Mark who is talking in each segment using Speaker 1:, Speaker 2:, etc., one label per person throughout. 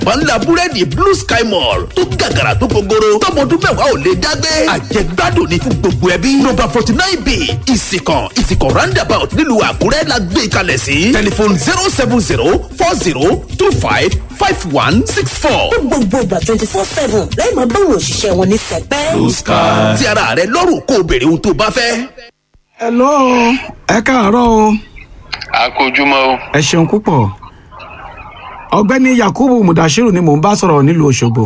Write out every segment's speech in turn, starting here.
Speaker 1: pọ́nlá búrẹ́dì blue sky mall tó gàgàrà tó gogoro tọmọdún mẹ́wàá ò lè dágbé àjẹgbádùn ní fún gbogbo ẹbí nọ́mbà forty nine b ìsìkàn ìsìkàn roundabout nílùú àkúrẹ́ la gbé kalẹ̀ sí tẹlifon zero seven zero four zero two five five one six four.
Speaker 2: fún gbogbo ìgbà twenty four seven lẹ́yìn máa báwọn òṣìṣẹ́ wọn ní sẹpẹ́.
Speaker 1: blue sky. ti ara rẹ lọ́rùn kó o béèrè ohun tó o bá fẹ́.
Speaker 3: hello ẹ káàárọ̀ o
Speaker 4: àkójúmọ́ o.
Speaker 3: ẹ ṣeun púpọ̀ ọ̀gbẹ́ni yakubu mudashiru ni mò ń bá sọ̀rọ̀ nílùú òṣogbo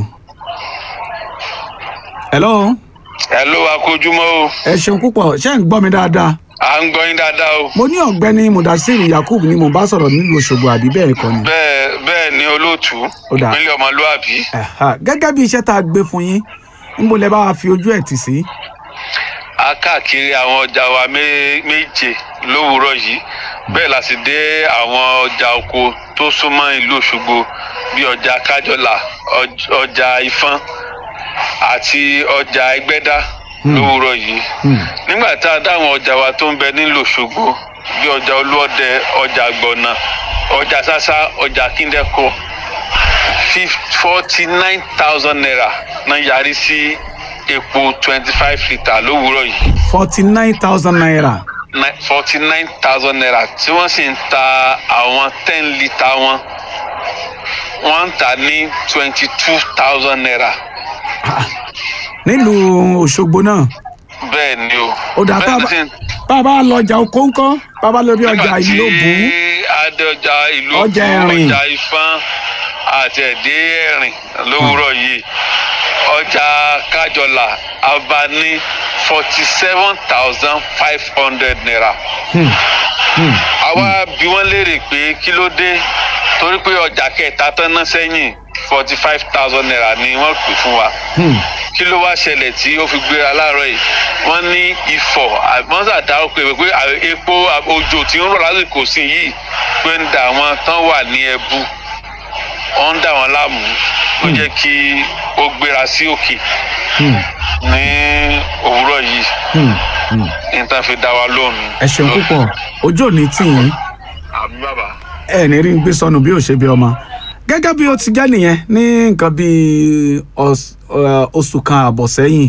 Speaker 3: hello
Speaker 4: hello àkójúmọ́ o.
Speaker 3: ẹ ṣeun púpọ̀ ṣé ń gbọ́ mi dáadáa
Speaker 4: à ń gbọ́ yín dáadáa o.
Speaker 3: mo ní ọ̀gbẹ́ni mudashiru yakubu ni mò ń bá sọ̀rọ̀ nílùú òṣogbo àbí bẹ́ẹ̀ kọ́ ni.
Speaker 4: bẹ́ẹ̀ bẹ́ẹ̀ ni olóòtú
Speaker 3: Ó dáa.
Speaker 4: ìpínlẹ̀ ọmọlúàbí.
Speaker 3: Ẹ̀hà, gẹ́gẹ́ bí iṣẹ́ tá a gbé fún yín níbo lẹ bá wa fi ojú ẹ̀ tì sí.
Speaker 4: a káàkiri àwọn ọjà wa mé- méje lówùúrọ̀ yìí bẹ́ẹ̀ la sì dé àwọn ọjà oko tó súnmọ́ ìlú òṣogbo bíi ọjà kájọlà ọj- ọjà ìfọ́n àti ọjà ẹgbẹ́dá lówùúrọ̀ yìí nígbà tá a dá àwọn ọjà wa tó ń bẹ nílùú òṣogbo bíi ọjà olúọdẹ ọjà gbọ̀nà ọjà sásá ọjà kíndẹ́kọ̀ forty nine thousand naira náà yarí sí epo twenty five litre lówùúrọ̀ yìí
Speaker 3: forty nine thousand naira.
Speaker 4: forty nine thousand naira tí wọ́n sì ń ta àwọn ten litre wọn wọ́n ń tà ní twenty two thousand naira
Speaker 3: nílùú òṣogbo náà
Speaker 4: bẹ́ẹ̀ ni o.
Speaker 3: ó dà tá a
Speaker 4: Bẹ́ẹ̀
Speaker 3: bá
Speaker 4: sì ń-
Speaker 3: bá a bá lọ ọjà oko ńkọ́ bá a bá lọ bí ọjà
Speaker 4: nígbà tí
Speaker 3: ìlóbù
Speaker 4: adé ọjà ìlú
Speaker 3: Ọjà
Speaker 4: Ògùn,
Speaker 3: Ẹ̀rìn.
Speaker 4: ọjà ifán àti ẹ̀dẹ́ ẹ̀rìn lówùúrọ̀ yìí ọjà kájọlà abá ní forty seven thousand five hundred naira. àwa bí wọ́n léèrè pé kí ló dé torí pé ọjà kẹta tán ná sẹ́yìn forty five thousand naira ni wọ́n pè fún wa kí ló wá ṣẹlẹ̀ tí ó fi gbéra láàárọ̀ yìí wọ́n ní ifọ̀ àmọ́sà dáwọ́ pé pé à- epo à- òjò tí ń rọ̀ lásìkò sí yìí pé ń da àwọn tán wà ní ẹbu ó ń dà wọ́n láàmú ó jẹ́ kí ó gbéra sí òkè ní òwúrọ̀ yìí níta fi dá wa lóhùn.
Speaker 3: ẹ ṣeun púpọ̀ ojú ò ní tì yín
Speaker 4: àmì bàbá.
Speaker 3: ẹ ní rí ń gbé sọnù bí ò ṣe bí ọmọ gẹ́gẹ́ bí ó ti jẹ́ nìyẹn ní nǹkan bíi ọs- ọ, oṣù kan àbọ̀ sẹ́yìn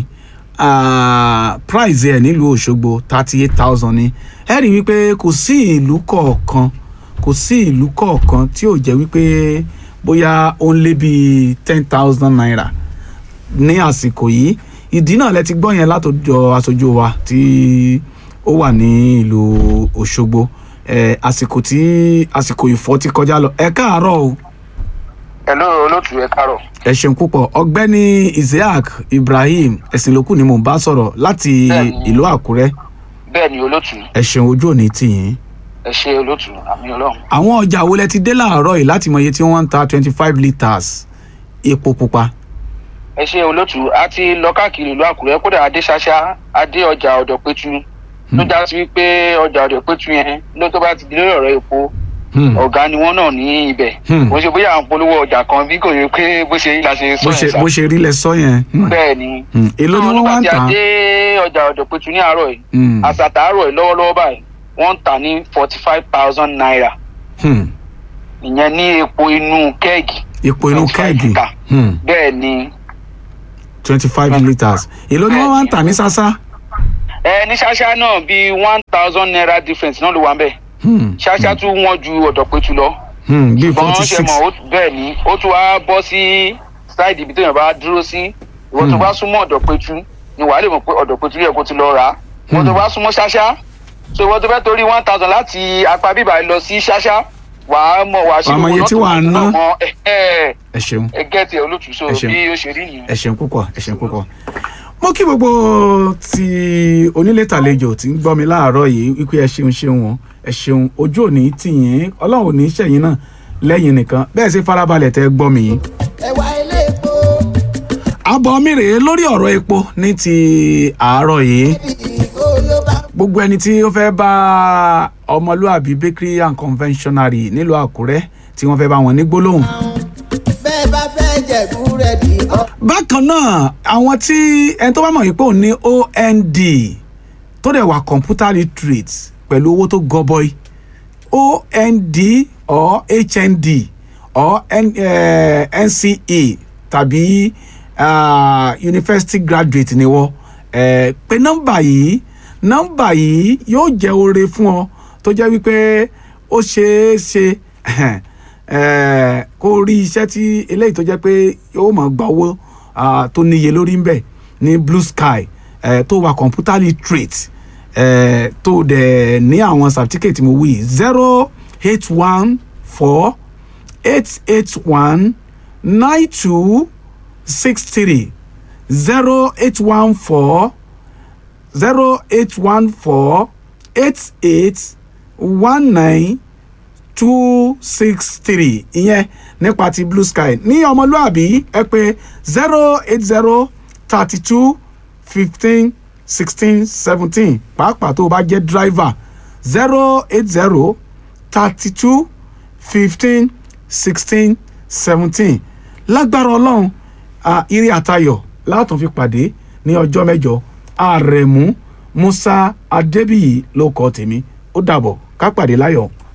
Speaker 3: ah, price ẹ̀ nílùú òṣogbo thirty eight thousand ni ẹ rí i wípé kò sí ìlú kọ̀ọ̀kan kò sí ìlú kọ̀ọ̀kan tí ò jẹ́ wípé bóyá ó ń lé bíi ten thousand naira ní àsìkò yìí ìdí náà lẹ ti gbọ́ yẹn látọjọ́ aṣojú wa tí ó wà ní ìlú òṣogbo ẹ àsìkò tí àsìkò ìfọ́ ti kọjá lọ ẹ káàárọ̀ o
Speaker 4: hello olóòtú ẹ káàárọ̀.
Speaker 3: ẹ ṣeun púpọ̀ ọ̀gbẹ́ni isaac ibrahim ẹ̀sìnlókù ni mò ń bá sọ̀rọ̀ láti
Speaker 4: Bẹ́ẹ̀ni.
Speaker 3: ìlú àkúrẹ́
Speaker 4: bẹ́ẹ̀ ni olóòtú
Speaker 3: ẹ ṣeun ojú òní tì yín
Speaker 4: ẹ ṣe olóòtú àmì ọlọ́run.
Speaker 3: àwọn ọjà wo lẹ ti dé láàárọ̀ yìí láti mọ iye tí wọ́n ń ta twenty five litres epo pupa
Speaker 5: ẹ ṣe olótú a ti lọ káàkiri ìlú àkúrẹ́ kódà adé ṣáṣá adé ọjà ọ̀dọ̀ pétu ló já sí wípé ọjà ọ̀dọ̀ pétu yẹn ló tó bá ti di lórí ọ̀rọ̀ epo
Speaker 3: Hmm.
Speaker 5: ọ̀gá ni wọ́n náà ní ibẹ̀
Speaker 3: Hmm.
Speaker 5: kò ṣe bóyá à ń polówó ọjà kan bí kò yẹ pé bó ṣe yí la ṣe sọ
Speaker 3: bó
Speaker 5: yẹn
Speaker 3: ṣe
Speaker 5: sá
Speaker 3: bó ṣe rí lẹ sọ yẹn Hmm.
Speaker 5: bẹ́ẹ̀ ni
Speaker 3: Hmm. èló ni wọ́n wá ń
Speaker 5: nígbà tí
Speaker 3: tà
Speaker 5: a dé ọjà ọ̀dọ̀ pétu ní àárọ̀ yìí
Speaker 3: Hmm.
Speaker 5: àsàtà àárọ̀ yìí lọ́wọ́lọ́wọ́ báyìí wọ́n ń tà ní forty five thousand naira
Speaker 3: Hmm.
Speaker 5: ìyẹn ní epo inú kẹ́ẹ̀gì
Speaker 3: epo inú
Speaker 5: 25
Speaker 3: kẹ́ẹ̀gì
Speaker 5: litre.
Speaker 3: Hmm.
Speaker 5: bẹ́ẹ̀ ni
Speaker 3: twenty five litres èló ni wọ́n wá ń tà ní sásá
Speaker 5: ẹ ní ṣáṣá náà bíi one thousand naira difference náà ló wà ń bẹ̀
Speaker 3: Hmm.
Speaker 5: ṣáṣá tún wọ́n ju ọ̀dọ̀ pétu lọ
Speaker 3: Hmm. bíi
Speaker 5: ṣùgbọ́n
Speaker 3: forty
Speaker 5: ṣe
Speaker 3: six
Speaker 5: mọ̀ ó- bẹ́ẹ̀ ni ó tún wá bọ́ sí ṣáìdì ibi téèyàn bá dúró sí ìwọ tó bá súnmọ́ ọ̀dọ̀ pétu ni wàá lè mọ̀ pé ọ̀dọ̀ pétu yẹ kó ti lọ rà á ìwọ tó bá súnmọ́ ṣáṣá so ìwọ tó fẹ́ torí one thousand láti apá bíbà lọ sí ṣáṣá wàá mọ̀ wàá ṣe
Speaker 3: Wàá mọ iye tí wàá ná.
Speaker 5: ẹ ẹ
Speaker 3: ẹ ṣeun
Speaker 5: ẹ gẹ́tì ẹ olótùú so
Speaker 3: Ẹ ṣeun.
Speaker 5: bí ó ṣe rí nìyẹn.
Speaker 3: ẹ ṣeun púpọ̀ ẹ ṣeun púpọ̀ mo kí gbogbo ti onílé tàlejò tí ń gbọ́ mi láàárọ̀ yìí wípé ẹ ṣeun ṣeun wọn ẹ ṣeun ojú òní tì yín ọlọ́run ò ní ṣẹ̀yìn náà lẹ́yìn nìkan bẹ́ẹ̀ sì farabalẹ̀ tẹ́ gbọ́ mi yìí.
Speaker 6: ẹwà ilé epo
Speaker 3: àbọ̀ mi rèé lórí ọ̀rọ̀ epo ní ti àárọ̀ yìí
Speaker 6: ìgò ló bá
Speaker 3: gbogbo ẹni tí ó fẹ́ bá ọmọlúàbí bakery and conventionary nílùú àkúrẹ́ tí wọ́n fẹ́ bá wọn ní gbólóhùn.
Speaker 6: bẹ́ẹ̀ bá fẹ́ jẹ búrẹ́dì bọ́.
Speaker 3: bákan náà àwọn tí ẹni tó bá mọ̀ wípé òun ní ond tó dẹ̀ wà computer literate pẹ̀lú owó tó gọbọi ond or hnd or N, eh, nce tàbí ah, university graduate ni wọ́n eh, pé nọ́mbà yìí nọ́mbà yìí yóò jẹ́ oore fún ọ tó jẹ́ wípé ó ṣeé ṣe eh, kó rí iṣẹ́ tí eléyìí tó jẹ́ pé yóò máa gba owó ah, tó níye lórí ń bẹ̀ ní blue sky eh, tó wà computer literate eh, tó dẹ̀ ní àwọn certificate mo wí zero eight one four eight eight one nine two six three zero eight one four zero eight one four eight eight one nine two six three ìyẹn nípa ti blue sky ní ọmọlúàbí ẹ pé zero eight zero thirty two fifteen sixteen seventeen pàápàá tó o bá jẹ́ driver zero eight zero thirty two fifteen sixteen seventeen lágbára ọlọ́run ah, ire àtayọ̀ látún fi pàdé ní ọjọ́ mẹ́jọ àrẹ̀mú musa adébíyì ló kọ́ tèmi ó dàbọ̀ ká pàdé láyọ̀.